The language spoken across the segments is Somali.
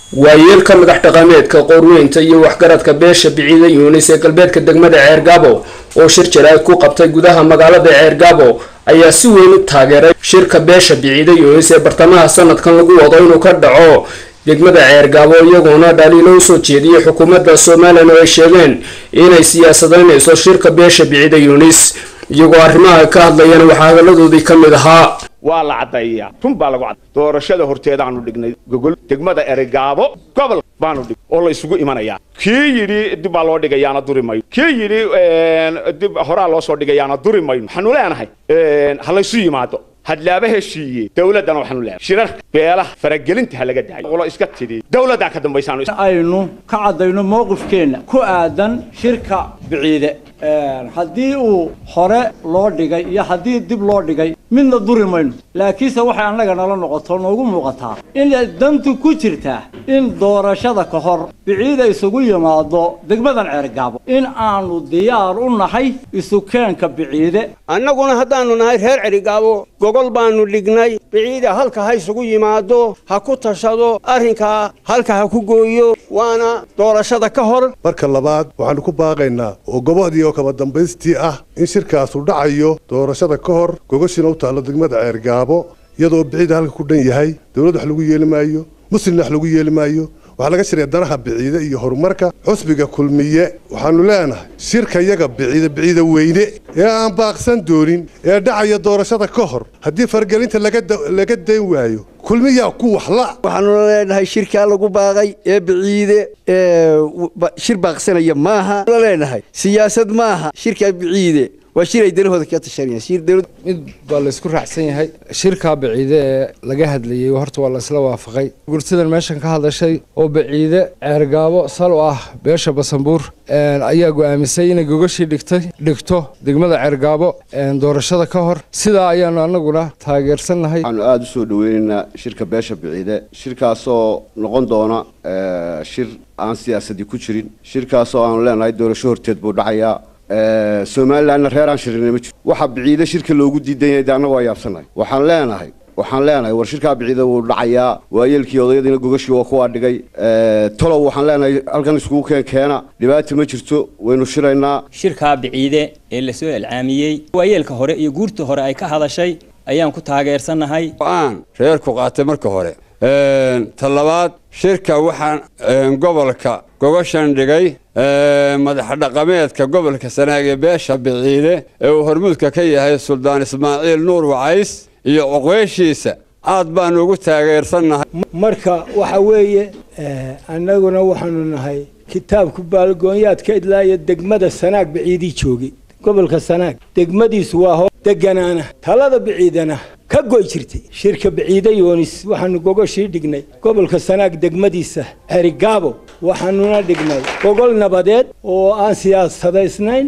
waayeelka madax dhaqameedka qoorweynta iyo waxgaradka beesha biciida yuunis ee galbeedka degmada ceergaabo oo shir jaraa'id ku qabtay gudaha magaalada ceergaabo ayaa si weyn u taageeray shirka beesha biciida yuunis ee bartamaha sanadkan lagu wado inuu ka dhaco degmada ceergaabo iyagoona dhaliilo usoo jeediyay xukuumadda somalilan oo ay sheegeen inay siyaasadeynayso shirka beesha biciida yuunis iyagoo arrimaha ka hadlayana waxaa hadaladoodii ka mid ahaa waa la caddaeyaa run baa lagu cadday doorashada horteedaanu dhignay gogol degmada eregaabo gobol baanu dhig oo la isugu imanayaa kii yidhi dib baa loo dhigayaana duri mayno kii yidhi dib horaa loo soo dhigayaana duri mayno waxaanu leenahay ha laysu yimaado hadlaaba heshiiye dawladdana waxaanu leenahay shirarka beelaha faragelinta ha laga daayo qolo iska tidhi dawladdaa ka dambaysaanu aynu ka caddayno mowqifkeenna ku aadan shirka biciide haddii uu hore loo dhigay iyo haddii dib loo dhigay midna duri mayno laakiinse waxay annaga nala noqoto noogu muuqataa inay dantu ku jirtaa in doorashada ka hor biciida isugu yimaado degmadan ceergaabo in aanu diyaar u nahay isukeenka biciide annaguna haddaannu nahay reer cerigaabo gogol baannu dhignay biciida halka ha isugu yimaado ha ku tashado arrinkaa halka ha ku gooyo waana doorashada ka hor marka labaad waxaannu ku baaqaynaa oo gobodii oo kaba dambaystii ah in shirkaasu dhacayo doorashada ka hor gogoshiina u taallo degmada ceergaabo iyadoo biciida halka ku dhan yahay dowladd wax lagu yeeli maayo muslimna wax lagu yeeli maayo waxaa laga shiraya danaha biciide iyo horumarka xusbiga kulmiye waxaannu leenahay shirka yaga biciide biciide weyne ee aan baaqsan doonin ee dhacaya doorashada ka hor haddii fargelinta laga dayn waayo kulmiyaa ku waxla waxaanu leenahay shirkaa lagu baaqay ee biciide shir baaqsanaya maaha leenahay siyaasad maaha shirka biciide waa shir ay danahooda ka tashanayaan mid baa laysku raacsan yahay shirkaa baciide ee laga hadlayey horta waa laysla waafaqay gurtidan meeshan ka hadashay oo baciide ceergaabo sal u ah beesha basanbuur ayaa go'aamisay inay gogashii dhigtay dhigto degmada ceergaabo doorashada ka hor sidaa ayaanu annaguna taageersannahay waxaanu aada u soo dhaweynaynaa shirka beesha biciide shirkaasoo noqon doona shir aan siyaasadii ku jirin shirkaasoo aanu leenahay doorasho horteed buu dhacayaa somalilanna reer aan shirinay ma jiro waxaa biciide shirka loogu diidan yahay de annagu waa yaabsanahay waxaan leenahay waxaan leenahay war shirkaa biciida wuu dhacayaa waayeelkii odayadiina gogashii waa kuwaa dhigay tolow waxaan leenahay halkan iskugu keen keena dhibaata ma jirto waynu shiraynaa shirkaa biciide ee lasoo ilcaamiyey waayeelka hore iyo guurta hore ay ka hadashay ayaan ku taageersannahay aan reerku qaatay marka hore ta labaad shirka waxaan gobolka gogoshan dhigay madaxdhaqameedka gobolka sanaag ee beesha biciide ee uu hormuudka ka yahay suldaan ismaaciil nuur wacays iyo cuqweyshiisa aad baanu ugu taageersannahay marka waxa weeye annaguna waxaanu nahay kitaabku baalgoonyaadka idlaaya degmada sanaag biciidii joogay gobolka sanaag degmadiisu waa hoo deganaana talada biciidana ka goy jirtay shirka biciide yoonis waxaanu gogoshii dhignay gobolka sanaag degmadiisa xerigaabo waxaanuna dhignay gogol nabadeed oo aan siyaasadaysnayn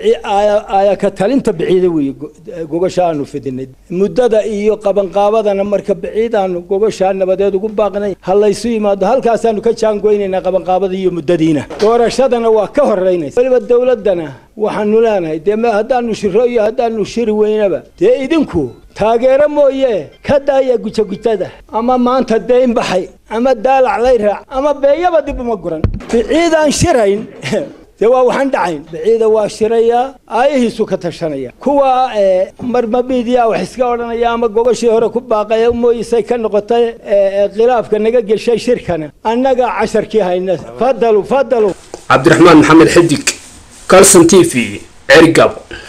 ayaka talinta biciide weeye gogosha aanu fidinay muddada iyo qabanqaabadana marka biciidaanu gogoshaa nabadeed ugu baaqnay ha laysu yimaado halkaasaanu ka jaangoynaynaa qabanqaabada iyo muddadiina doorashadana waa ka horeynaysa weliba dowladdana waxaanu leenahay dee haddaanu shiro iyo haddaanu shiri weynaba dee idinku taageero mooye ka daaya gujagutada ama maanta deyn baxay ama daalac lay raac ama beeyaba dib uma guran biciidaan shirayn dee waa waxaan dhacayn biciida waa shirayaa aayahiisu ka tashanaya kuwa marmabiidiya wax iska odhanaya ama gogashii hore ku baaqaya mooyisay ka noqotay khilaafka naga geshay shirkana annaga casharkii hayna fadalu fadalu cabdiraxmaan maxamed xidig calson t v cerigabo